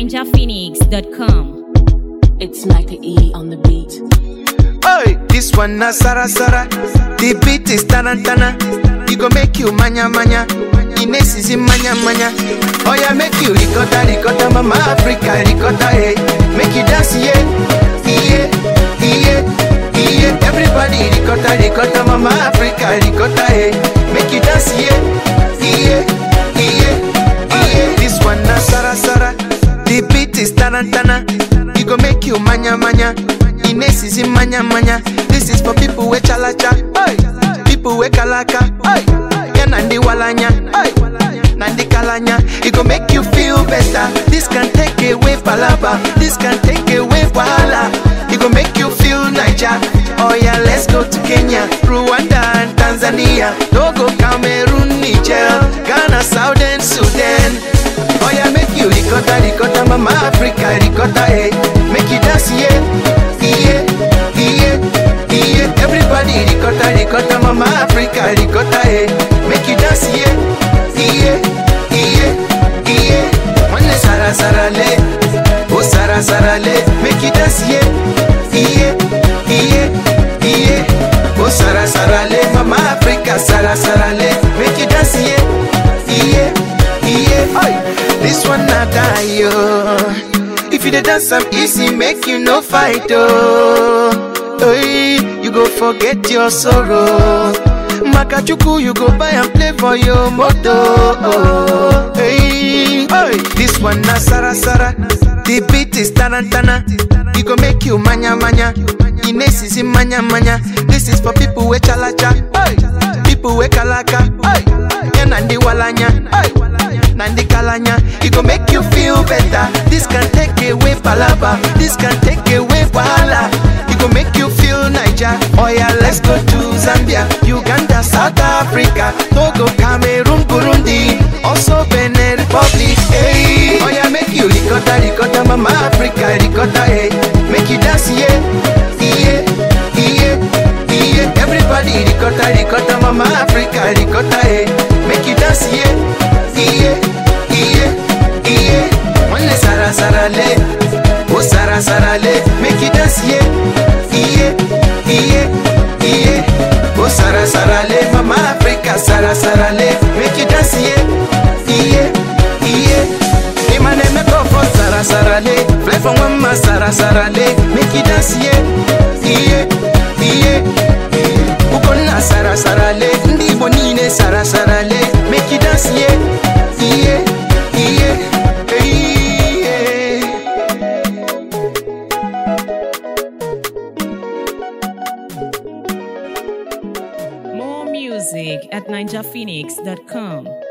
ninjaphoenix.com. It's Micah E on the beat. Hey, this one na Sara Sara. The beat is tarantana. It go make you manya manya. Ines is in manya manya. Oh yeah, make you ricotta ricotta, mama Africa ricotta, hey. Make you dance, yeah, yeah, yeah, yeah. Everybody ricotta ricotta, mama Africa ricotta, hey. Make you dance, yeah, yeah, yeah, yeah. This one na Sara Sara. The beat is tarantana. It go make you manya manya. Ines is in manya manya. This is for people with chalacha, hey. people with kalaka, hey. yeah, nandi walanya, hey. nandi kalanya. It go make you feel better. This can take away palaba, this can take away wahala. It go make you feel Niger. Oh yeah, let's go to Kenya, Rwanda and Tanzania. Togo, Cameroon, Niger, Ghana, Southern Sudan. Oh yeah, make you ricotta, ricotta, mama Africa, ricotta, hey. Make you dance, yeah, yeah, yeah, yeah. Everybody ricotta, ricotta, mama Africa, ricotta, hey. Make you dance, yeah, yeah, yeah, yeah. One sara sara le, oh sara sara le. Make you dance, yeah, yeah, yeah, yeah. Oh sara sara le, mama Africa, sara sara le. Make you dance, yeah, yeah, yeah. Oi. This one not die, yo. If you dey dance am easy, make you no fight, oh. Hey, you go forget your sorrow. Makachuku, you go buy and play for your moto. Oh, hey, hey. This one na Sara Sara. The beat is tarantana. It go make you manya manya. Ines is in manya manya. This is for people with chalacha. Hey, people with kalaka. Hey, yeah, nandi walanya. Hey. Nandi Kalanya, it go make you feel better. This can take away palaba, this can take away wahala. It go make you feel Niger. Oh yeah, let's go to Zambia, Uganda, South Africa, Togo, Cameroon, Burundi, also Benin Republic. Hey, oh yeah, make you ricotta, ricotta, mama Africa, ricotta, hey, make you dance, yeah, yeah, yeah, yeah. Everybody ricotta, ricotta, mama Africa, ricotta, hey, make you dance, yeah. iye iye iye wanne sara sara le o sara sara le make you dance ye iye iye iye o sara sara le mama africa sara sara le make you dance ye iye iye imane me go for sara sara le fly from mama sara sara le make you dance ye iye iye ukonna sara sara le ndị igbo niile sara sara le make you dance ye iye iye iye More music at ninjaphoenix.com.